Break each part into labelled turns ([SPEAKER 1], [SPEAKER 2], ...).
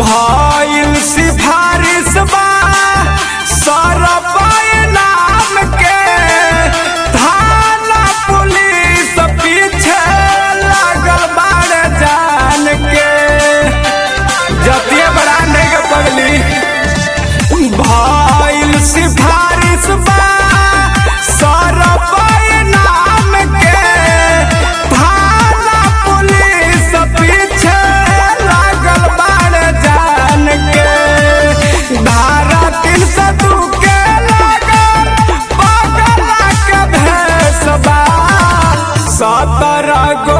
[SPEAKER 1] भइल सिफारिश बा सरपाय नाम के थाना पुलिस पीछे लागल बाड़ जान के जतिये ब्रांड के पगली भइल सिफारिश बा सरपाय नाम के थाना पुलिस पीछे लागल बाड़ जान के धारा तीन सौ दू के लागल पगला के भेसबा सत्रह गो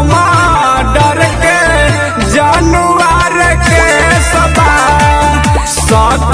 [SPEAKER 1] डर के जानवर के सबा सत्रह